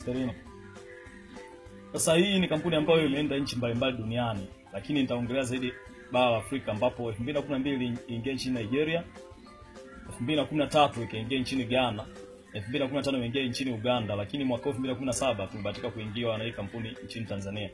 sterling. Sasa hii ni kampuni ambayo ilienda nchi mbalimbali duniani, lakini nitaongelea zaidi bara la Afrika ambapo 2012 iliingia nchini Nigeria, 2013 ikaingia nchini Ghana, 2015 imeingia nchini Uganda, lakini mwaka 2017 tulibahatika kuingiwa na hii kampuni nchini Tanzania.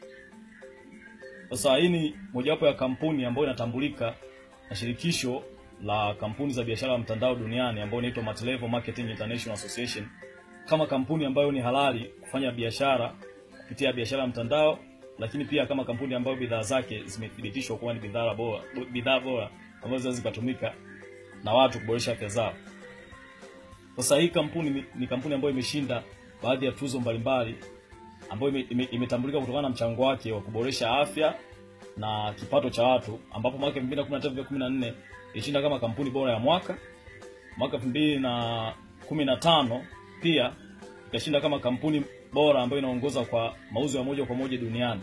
Sasa hii ni mojawapo ya kampuni ambayo inatambulika na shirikisho la kampuni za biashara ya mtandao duniani ambayo inaitwa Multilevel Marketing International Association kama kampuni ambayo ni halali kufanya biashara kupitia biashara ya mtandao, lakini pia kama kampuni ambayo bidhaa zake zimethibitishwa kuwa ni bidhaa bora, bidhaa bora ambazo zinaweza zikatumika na watu kuboresha afya zao. Sasa hii kampuni ni, ni kampuni ambayo imeshinda baadhi ya tuzo mbalimbali ambayo imetambulika ime, ime kutokana na mchango wake wa kuboresha afya na kipato cha watu, ambapo mwaka 2013 14 ilishinda kama kampuni bora ya mwaka. Mwaka 2015 pia ikashinda kama kampuni bora ambayo inaongoza kwa mauzo ya moja kwa moja duniani.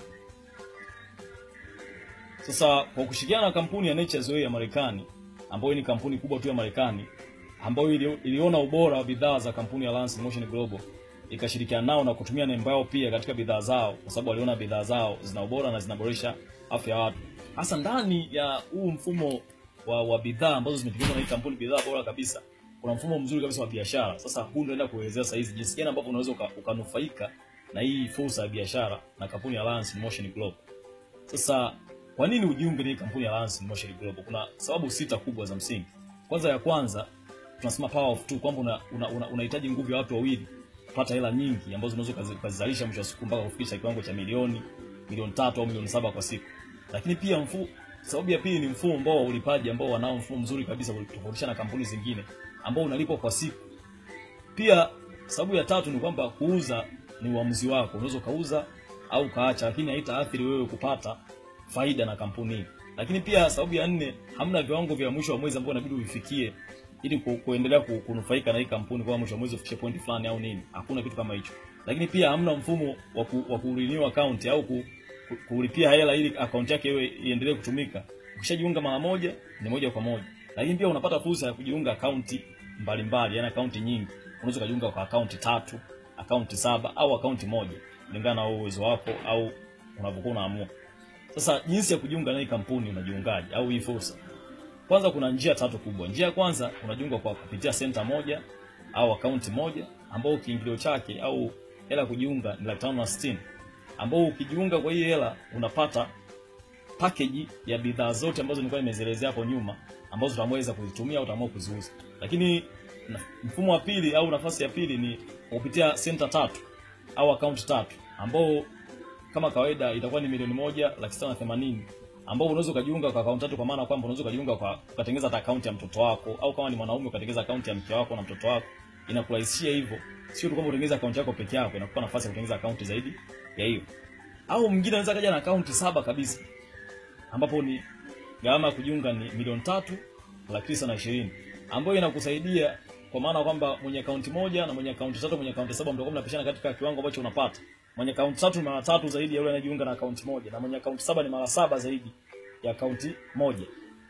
Sasa kwa kushirikiana na kampuni ya Nature's Way ya Marekani ambayo ni kampuni kubwa tu ya Marekani ambayo ili, iliona ubora wa bidhaa za kampuni ya Lance Motion Global ikashirikiana nao na kutumia nembo yao pia katika bidhaa zao, kwa sababu waliona bidhaa zao zina ubora na zinaboresha afya ya watu, hasa ndani ya huu mfumo wa, wa bidhaa ambazo zimetengenezwa na hii kampuni, bidhaa bora kabisa. Kuna mfumo mzuri kabisa wa biashara. Sasa huu ndio naenda kuelezea sasa hizi jinsi gani ambavyo unaweza ukanufaika na hii fursa ya biashara na kampuni ya Lance Motion Global. Sasa kwa nini ujiunge na hii kampuni ya Lance Motion Global? Kuna sababu sita kubwa za msingi. Kwanza ya kwanza tunasema power of two, kwamba unahitaji una, una, una nguvu ya watu wawili kupata hela nyingi ambazo unaweza ukazizalisha mwisho wa siku mpaka kufikisha kiwango cha milioni milioni tatu au milioni saba kwa siku. Lakini pia mfu, sababu ya pili ni mfumo ambao wa ulipaji ambao wanao mfumo mzuri kabisa kutofautisha na kampuni zingine ambao unalipwa kwa siku. Pia sababu ya tatu ni kwamba kuuza ni uamuzi wako, unaweza ukauza au kaacha, lakini haitaathiri wewe kupata faida na kampuni hii. Lakini pia sababu ya nne, hamna viwango vya mwisho wa mwezi ambao inabidi uvifikie ili ku, kuendelea ku, kunufaika na hii kampuni kwa mwisho wa mwezi ufikishe point fulani au nini. Hakuna kitu kama hicho. Lakini pia hamna mfumo wa ku, wa kurenew account au ku, ku, kulipia hela ili account yake iwe iendelee kutumika. Ukishajiunga mara moja ni moja kwa moja. Lakini pia unapata fursa ya kujiunga akaunti mbalimbali, yani akaunti nyingi. Unaweza kujiunga kwa akaunti tatu, akaunti saba au akaunti moja kulingana na uwezo wako au unavyokuwa unaamua. Sasa jinsi ya kujiunga na hii kampuni unajiungaje au hii fursa? Kwanza kuna njia tatu kubwa. Njia ya kwanza unajiunga kwa kupitia center moja au akaunti moja ambao kiingilio chake au hela kujiunga ni laki tano na sitini ambao ukijiunga kwa hii hela unapata package ya bidhaa zote ambazo nilikuwa nimezielezea hapo nyuma ambazo utamweza kuzitumia au utaamua kuziuza. Lakini mfumo wa pili au nafasi ya pili ni kupitia center tatu au akaunti tatu ambao kama kawaida itakuwa ni milioni moja laki sita na themanini ambao unaweza ukajiunga kwa akaunti tatu, kwa maana kwamba unaweza ukajiunga kwa ukatengeneza hata akaunti ya mtoto wako, au kama ni mwanaume ukatengeneza akaunti ya mke wako na mtoto wako. Inakurahisishia hivyo, sio tu kwamba utengeneza akaunti yako peke yako, inakupa nafasi ya kutengeneza akaunti zaidi ya hiyo. Au mwingine anaweza kaja na akaunti saba kabisa, ambapo ni gharama ya kujiunga ni milioni tatu laki tisa na ishirini ambayo inakusaidia kwa maana kwamba mwenye akaunti moja na mwenye akaunti tatu, mwenye akaunti saba mtakuwa mnapishana katika kiwango ambacho unapata. Mwenye akaunti tatu ni mara tatu zaidi ya yule anayejiunga na akaunti moja, na mwenye akaunti saba ni mara saba zaidi ya akaunti moja.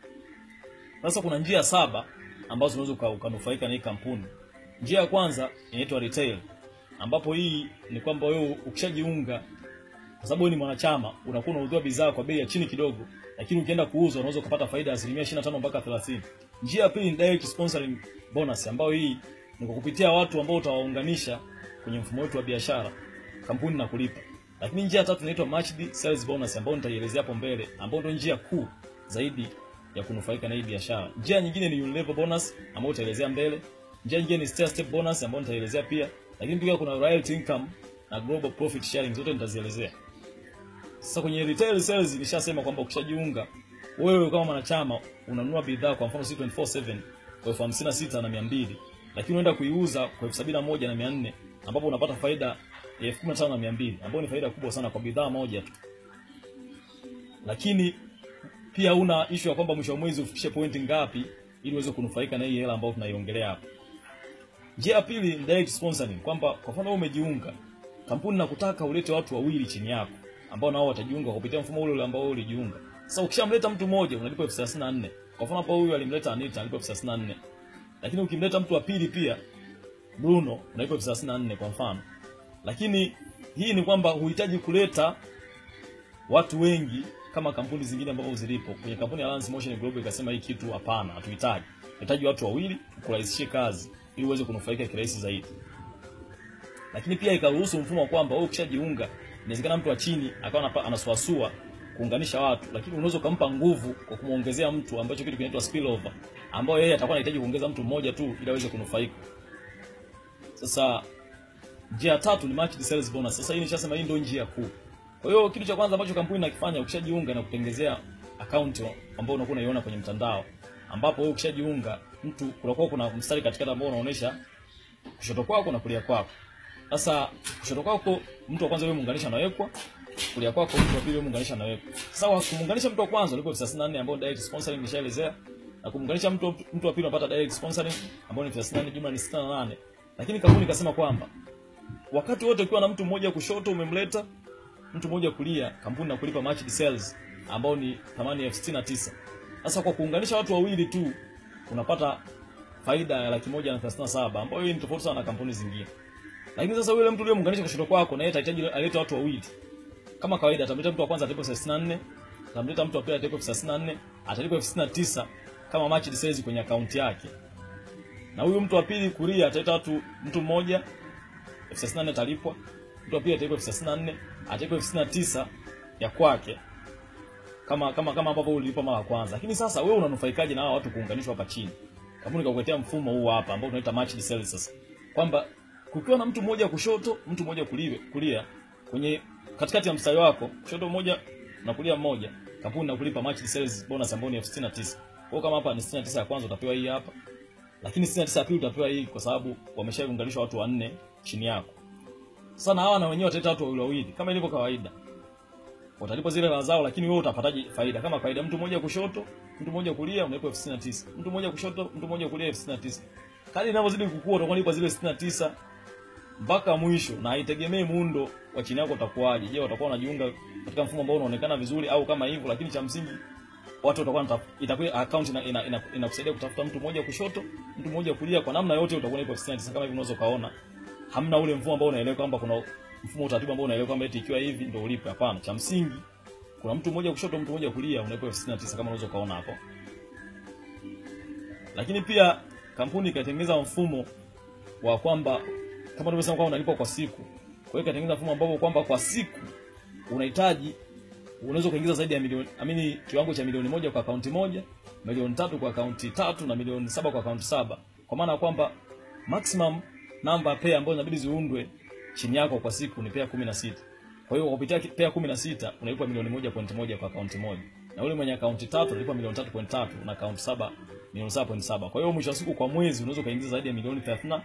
Sasa kuna njia saba ambazo unaweza ukanufaika na hii kampuni. Njia ya kwanza inaitwa retail, ambapo hii ni kwamba wewe ukishajiunga, kwa sababu wewe ni mwanachama, unakuwa unaudhia bidhaa kwa bei ya chini kidogo, lakini ukienda kuuza unaweza kupata faida ya asilimia 25 mpaka 30. Njia ya pili ni direct sponsoring bonus, ambayo hii ni kwa kupitia watu ambao utawaunganisha kwenye mfumo wetu wa biashara, kampuni na kulipa. Lakini njia ya tatu inaitwa matched sales bonus ambayo nitaielezea hapo mbele, ambayo ndio njia kuu zaidi ya kunufaika na hii biashara. Njia nyingine ni unilevel bonus ambayo utaelezea mbele. Njia nyingine ni stair step bonus ambayo nitaelezea pia. Lakini pia kuna royalty income na global profit sharing zote nitazielezea. Sasa kwenye retail sales nishasema kwamba ukishajiunga wewe kama mwanachama unanunua bidhaa kwa mfano C247 kwa elfu hamsini na sita na mia mbili lakini unaenda kuiuza kwa elfu sabini na moja na mia nne ambapo unapata faida ya elfu kumi na tano na mia mbili ambayo ni faida kubwa sana kwa bidhaa moja tu. Lakini pia una issue ya kwamba mwisho wa mwezi ufikishe pointi ngapi ili uweze kunufaika na hii hela ambayo tunaiongelea hapa. Njia ya pili ni direct sponsoring, kwamba kwa mfano wewe umejiunga, kampuni nakutaka ulete watu wawili chini yako ambao nao watajiunga kupitia mfumo ule ule ambao wewe ulijiunga. Sasa ukishamleta mtu mmoja unalipa elfu thelathini na nne. Kwa mfano hapo huyu alimleta Anita analipa elfu thelathini na nne. Lakini ukimleta mtu wa pili pia Bruno unalipa elfu thelathini na nne kwa mfano. lakini hii ni kwamba huhitaji kuleta watu wengi kama kampuni zingine ambazo zilipo. Kwenye kampuni ya Lance Motion Global ikasema hii kitu hapana, hatuhitaji. Tunahitaji watu wawili kurahisishie kazi ili uweze kunufaika kirahisi zaidi. Lakini pia ikaruhusu mfumo wa kwamba wewe ukishajiunga, inawezekana mtu wa chini akawa anasuasua kuunganisha watu, lakini unaweza ukampa nguvu kwa kumuongezea mtu ambacho kitu kinaitwa spillover, ambao yeye atakuwa anahitaji kuongeza mtu mmoja tu ili aweze kunufaika. Sasa njia tatu ni matched sales bonus. Sasa hii nishasema hii ndio njia kuu. Kwa hiyo kitu cha kwanza ambacho kampuni inakifanya ukishajiunga na kutengenezea account ambayo unakuwa unaiona kwenye mtandao, ambapo wewe ukishajiunga mtu kunakuwa kuna mstari katikati ambao unaonyesha kushoto kwako na kulia kwako. Sasa kushoto kwako mtu wa kwanza wewe muunganisha anawekwa, kulia kwako mtu wa pili wewe muunganisha anawekwa. Sasa kwa kumuunganisha mtu wa kwanza ulipo 34 ambao direct sponsoring nishaelezea na kumuunganisha mtu mtu wa pili unapata direct sponsoring ambao ni 34 jumla ni 68. Lakini kampuni ikasema kwamba wakati wote ukiwa na mtu mmoja kushoto umemleta mtu mmoja kulia, kampuni na kulipa matched sales ambao ni thamani elfu sitini na tisa. Sasa kwa kuunganisha watu wawili tu unapata faida ya laki moja na thelathini na saba ambayo hii ni tofauti sana na kampuni zingine. Lakini sasa yule mtu uliyemuunganisha kushoto kwako na yeye atahitaji alete watu wawili. Kama kawaida atamleta mtu wa kwanza atalipa elfu sitini na nne, atamleta mtu wa pili atalipa elfu thelathini na nne, atalipa elfu sitini na tisa kama matched sales kwenye akaunti yake. Na huyu mtu wa pili kulia ataleta watu mtu mmoja elfu thelathini na nne atalipwa, mtu wa pili atalipwa elfu thelathini na nne, atalipwa elfu sitini na tisa ya kwake kama kama kama ambavyo ulilipa mara ya kwanza. Lakini sasa wewe unanufaikaje na hao watu kuunganishwa hapa chini? Kampuni kakuletea mfumo huu hapa ambao tunaita matched sales sasa. Kwamba kukiwa na mtu mmoja kushoto, mtu mmoja kulia, kulia kwenye katikati ya mstari wako, kushoto mmoja na kulia mmoja, kampuni inakulipa matched sales bonus ambayo ni elfu sitini na tisa. Kwa hiyo kama hapa ni 69 ya kwanza utapewa hii hapa. Lakini 69 ya pili utapewa hii kwa sababu wameshaunganishwa watu wanne chini yako. Sasa na hawa na wenyewe wataleta watu wawili wawili kama ilivyo kawaida. Watalipa zile hela zao, lakini wewe utapataje faida? Kama kawaida, mtu mmoja kushoto, mtu mmoja kulia, unalipa elfu sitini na tisa. Mtu mmoja kushoto, mtu mmoja kulia, elfu sitini na tisa. Kadri inavyozidi kukua, utakuwa unalipa zile sitini na tisa mpaka mwisho, na haitegemei muundo wa chini yako utakuwaje. Je, watakuwa wanajiunga katika mfumo ambao unaonekana vizuri au kama hivyo? Lakini cha msingi watu watakuwa itakuwa account ina, ina, ina, inakusaidia kutafuta mtu mmoja kushoto, mtu mmoja kulia, kwa namna yote utakuwa unalipa elfu sitini na tisa kama hivi unaweza kaona hamna ule mfumo ambao unaelewa kwamba kuna mfumo utaratibu ambao unaelewa kwamba eti ikiwa hivi ndio ulipe. Hapana, cha msingi kuna mtu mmoja kushoto, mtu mmoja kulia, unalipa elfu sitini na tisa kama unaweza kaona hapo. Lakini pia kampuni ikatengeneza mfumo wa kwamba kama tulivyosema kwamba unalipa kwa siku. Kwa hiyo ikatengeneza mfumo ambao kwamba kwa siku unahitaji unaweza kuingiza zaidi ya milioni amini kiwango cha milioni moja kwa akaunti moja, milioni tatu kwa akaunti tatu na milioni saba kwa akaunti saba. Kwa maana ya kwamba maximum namba pair ambazo inabidi ziundwe chini yako kwa siku ni pair 16. Kwa hiyo kupitia pair 16 unalipa milioni moja point moja kwa akaunti moja. Na yule mwenye akaunti tatu unalipa milioni 3.3 na akaunti saba milioni 7.7. Kwa hiyo mwisho wa siku kwa mwezi unaweza kuingiza zaidi ya milioni 34.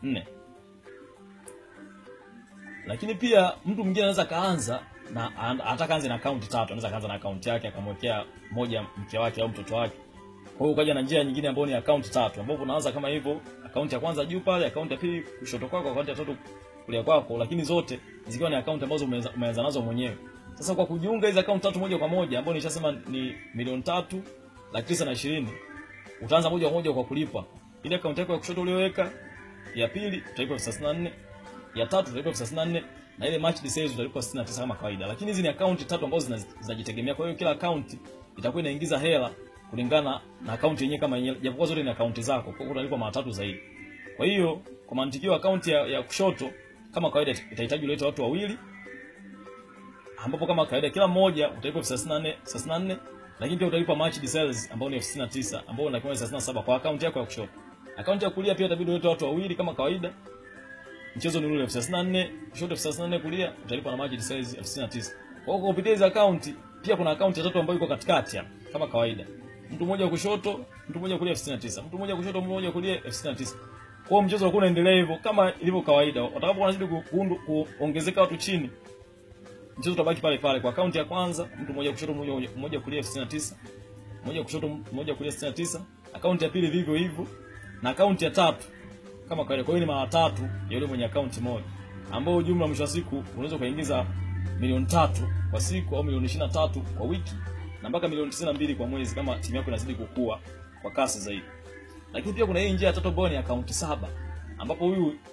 Lakini pia mtu mwingine anaweza kaanza na anataka anze na akaunti tatu, anaweza kaanza na akaunti yake akamwekea moja mke wake au mtoto wake. Kwa hiyo ukaja na njia nyingine ambayo ni akaunti tatu, ambapo unaanza kama hivyo, akaunti ya kwanza juu pale, akaunti ya pili kushoto kwako, akaunti ya tatu kulia kwako, lakini zote zikiwa ni akaunti ambazo umeanza nazo mwenyewe. Sasa kwa kujiunga hizo akaunti tatu moja kwa moja, ambayo nishasema ni milioni tatu laki tisa na ishirini, utaanza moja kwa moja kwa kulipa ile akaunti yako ya kushoto uliyoweka, ya pili utalipa elfu thelathini na nne, ya tatu utalipa elfu thelathini na nne na ile matched sales utalipa 69 kama kawaida. Lakini hizi ni akaunti tatu ambazo zinajitegemea. Kwa hiyo kila akaunti itakuwa inaingiza hela kulingana na akaunti yenyewe kama yenyewe, japokuwa zote ni akaunti zako, kwa hiyo utalipa mara tatu zaidi. Kwa hiyo kwa mantikio akaunti ya, ya kushoto kama kawaida itahitaji ulete watu wawili, ambapo kama kawaida kila mmoja utalipa elfu thelathini na nne thelathini na nne lakini pia utalipa matched sales ambao ni elfu sitini na tisa ambao unakiwa thelathini na saba kwa akaunti yako ya kushoto. Akaunti ya kulia pia itabidi ulete watu wawili kama kawaida. Mchezo ni ule elfu thelathini na nne kushoto, elfu thelathini na nne kulia, utalipa na matched sales elfu sitini na tisa. Kwa hiyo kupitia hizo akaunti pia kuna akaunti ya tatu ambayo iko katikati hapa kama kawaida. Mtu mmoja kushoto, mtu mmoja kulia elfu sitini na tisa. Mtu mmoja kushoto, mtu mmoja kulia elfu sitini na tisa. Kwa hiyo mchezo unakuwa unaendelea hivyo kama ilivyo kawaida. Watakapokuwa wanazidi kuongezeka watu chini, mchezo utabaki pale pale. Kwa akaunti ya kwanza, mtu mmoja kushoto, mmoja mmoja kulia elfu sitini na tisa. Mmoja kushoto, mmoja kulia elfu sitini na tisa. Akaunti ya pili vivyo hivyo. Na akaunti ya tatu kama kawaida. Kwa hiyo ni mara tatu ya yule mwenye akaunti moja, ambao jumla mwisho wa siku unaweza kuingiza milioni tatu kwa siku au milioni ishirini na tatu kwa wiki na mpaka milioni tisini na mbili kwa mwezi kama timu yako inazidi kukua kwa kasi zaidi. Lakini pia kuna hii njia ya tatu ambayo ni akaunti saba, ambapo huyu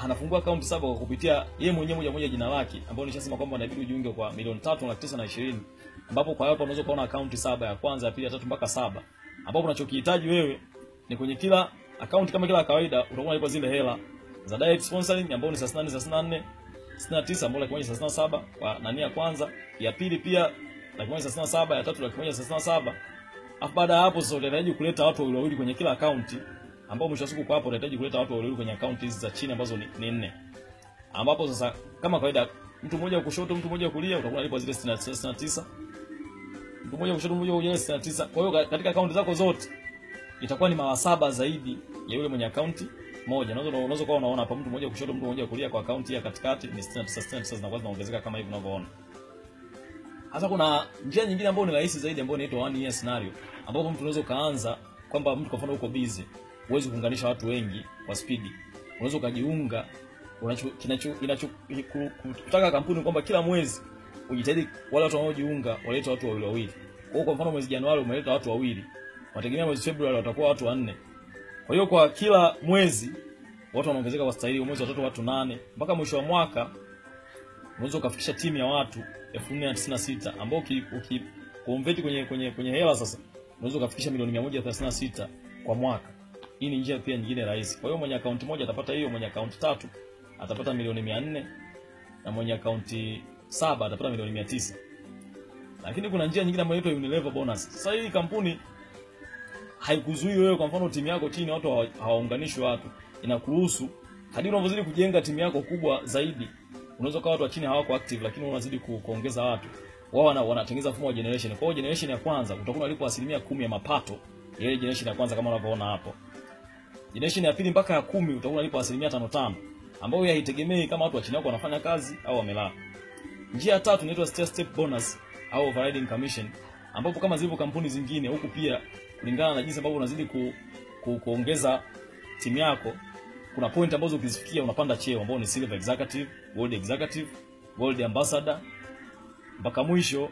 anafungua akaunti saba kwa kupitia yeye mwenyewe moja moja jina lake, ambapo nishasema kwamba inabidi ujiunge kwa milioni tatu laki tisa na ishirini ambapo kwa hapo unaweza kuona akaunti saba ya kwanza, ya pili, ya tatu mpaka saba, ambapo unachokihitaji wewe ni kwenye kila akaunti kama kila kawaida utakuwa unalipa zile hela za direct sponsoring ambao ni 38 38 69 ambao laki moja thelathini na saba kwa nani ya kwanza, ya pili pia laki moja thelathini na saba, ya tatu laki moja thelathini na saba. Alafu baada ya hapo sasa utahitaji kuleta watu wawili wawili kwenye kila akaunti, ambao mwisho wa siku kwa hapo utahitaji kuleta watu wawili kwenye akaunti hizi za chini ambazo ni, ni nne, ambapo sasa kama kawaida mtu mmoja wa kushoto mtu mmoja wa kulia utakuwa unalipa zile 69 mtu mmoja kushoto mmoja kulia 69. Kwa hiyo katika akaunti zako zote itakuwa ni mara saba zaidi ya yule mwenye akaunti moja. Unaweza unaweza kuwa unaona hapa mtu mmoja kushoto mtu mmoja kulia kwa akaunti ya katikati ni 69 69 zinakuwa zinaongezeka kama hivi unavyoona. Hasa kuna njia nyingine ambayo ni rahisi zaidi ambayo inaitwa one year scenario ambapo mtu unaweza kaanza kwamba mtu kwa mfano uko busy, huwezi kuunganisha watu wengi kwa spidi. Unaweza ukajiunga unacho kinacho inacho kutaka kampuni kwamba kila mwezi ujitahidi wale watu wanaojiunga walete watu wawili wawili. Kwa hiyo kwa mfano mwezi Januari umeleta watu wawili, wategemea mwezi Februari watakuwa watu wanne. Kwa hiyo kwa kila mwezi watu wanaongezeka kwa staili, mwezi wa tatu watu nane, mpaka mwisho wa mwaka unaweza ukafikisha timu ya watu 1496 ambao uki, uki convert kwenye kwenye kwenye hela sasa unaweza ukafikisha milioni 136 kwa mwaka. Hii ni njia pia nyingine rahisi. Kwa hiyo mwenye akaunti moja atapata hiyo, mwenye akaunti tatu atapata milioni 400 na mwenye akaunti saba atapata milioni 900. Lakini kuna njia nyingine ambayo inaitwa Unilever bonus. Sasa hii kampuni haikuzuii wewe, kwa mfano timu yako chini watu hawaunganishwi watu, inakuruhusu hadi unavyozidi kujenga timu yako kubwa zaidi, unaweza kuwa watu wa chini hawako active, lakini unazidi ku, kuongeza watu wao, wana wanatengeneza mfumo wa generation. Kwa hiyo generation ya kwanza utakuwa unalipwa asilimia kumi ya mapato ya ile generation ya kwanza kama unavyoona hapo. Generation ya pili mpaka ya kumi utakuwa unalipwa asilimia tano tano, ambayo haitegemei kama watu wa chini yako wanafanya kazi au wamelala. Njia ya tatu inaitwa stair step bonus au overriding commission, ambapo kama zilivyo kampuni zingine huku pia kulingana na jinsi ambavyo unazidi ku, ku, kuongeza timu yako, kuna point ambazo ukizifikia unapanda cheo, ambao ni silver executive, gold executive, gold ambassador mpaka mwisho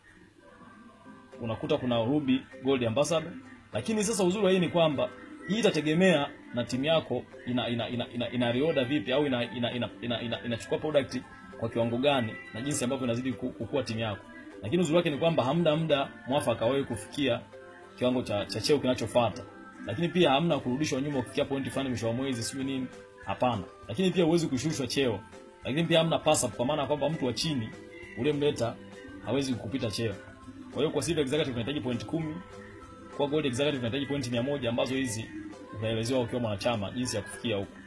unakuta kuna ruby gold ambassador. Lakini sasa uzuri wa hii ni kwamba hii itategemea na timu yako ina ina ina, ina, ina reorder vipi au ina ina ina, ina, ina, inachukua product kwa kiwango gani na jinsi ambavyo inazidi kukua timu yako. Lakini uzuri wake ni kwamba hamna muda mwafaka wewe kufikia kiwango cha, cha cheo kinachofuata. Lakini pia hamna kurudishwa nyuma kufikia pointi fulani mwisho wa mwezi sio nini, hapana. Lakini pia huwezi kushushwa cheo. Lakini pia hamna pass up kwa maana kwamba mtu wa chini uliyemleta hawezi kukupita cheo. Kwa hiyo kwa silver executive unahitaji point kumi, kwa gold executive unahitaji point 100 ambazo hizi utaelezewa ukiwa mwanachama jinsi ya kufikia huko.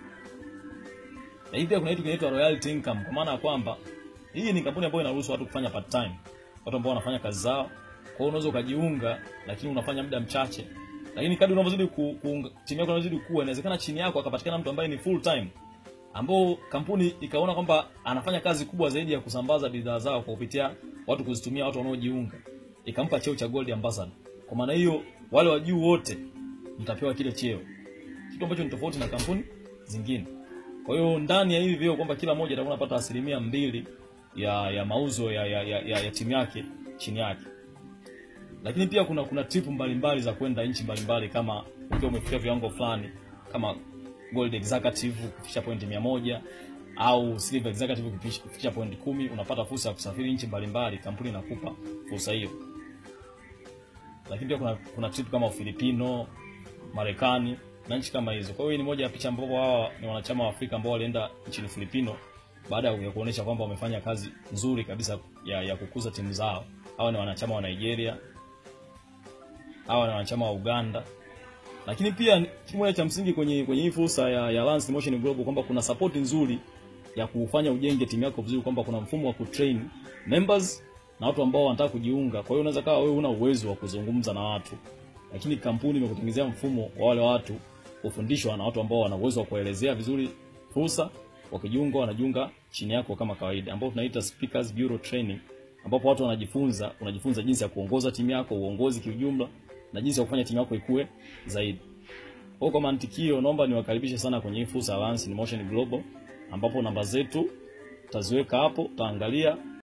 Na hivi pia kuna kitu kinaitwa royalty income kwa maana ya kwamba hii ni kampuni ambayo inaruhusu watu kufanya part time. Watu ambao wanafanya kazi zao. Kwa hiyo unaweza ukajiunga lakini unafanya muda mchache. Lakini kadri unavyozidi ku, ku timu yako inazidi kuwa inawezekana chini yako akapatikana mtu ambaye ni full time ambao kampuni ikaona kwamba anafanya kazi kubwa zaidi ya kusambaza bidhaa zao kwa kupitia watu kuzitumia watu wanaojiunga, ikampa cheo cha gold ambassador. Kwa maana hiyo wale wa juu wote mtapewa kile cheo, kitu ambacho ni tofauti na kampuni zingine. Kwa hiyo ndani ya hivi vyeo kwamba kila mmoja atakuwa anapata asilimia mbili ya ya mauzo ya ya, ya, ya, ya timu yake chini yake. Lakini pia kuna kuna trip mbalimbali za kwenda nchi mbalimbali kama ukiwa umefikia viwango fulani kama gold executive kufikisha pointi mia moja au silver executive kufikisha pointi kumi unapata fursa ya kusafiri nchi mbalimbali, kampuni inakupa fursa hiyo. Lakini pia kuna kuna trip kama Ufilipino, Marekani na nchi kama hizo. Kwa hiyo ni moja ya picha ambapo hawa ni wanachama wa Afrika ambao walienda nchini Filipino baada ya kuonesha kwamba wamefanya kazi nzuri kabisa ya, ya kukuza timu zao. Hawa ni wanachama wa Nigeria, hawa ni wanachama wa Uganda lakini pia kitu moja cha msingi kwenye kwenye hii fursa ya, ya Lance Motion Global kwamba kuna support nzuri ya kufanya ujenge timu yako vizuri, kwamba kuna mfumo wa kutrain members na watu ambao wanataka kujiunga. Kwa hiyo unaweza kawa wewe una uwezo wa kuzungumza na watu, lakini kampuni imekutengenezea mfumo wa wale watu kufundishwa na watu ambao wana uwezo wa kuelezea vizuri fursa. Wakijiunga wanajiunga chini yako kama kawaida, ambao tunaita speakers bureau training, ambapo watu wanajifunza, unajifunza jinsi ya kuongoza timu yako, uongozi kiujumla na jinsi ya kufanya timu yako ikue zaidi. Kwa kwa mantikio, naomba niwakaribishe sana kwenye hii fursa ya Lance in Motion Global, ambapo namba zetu taziweka hapo, utaangalia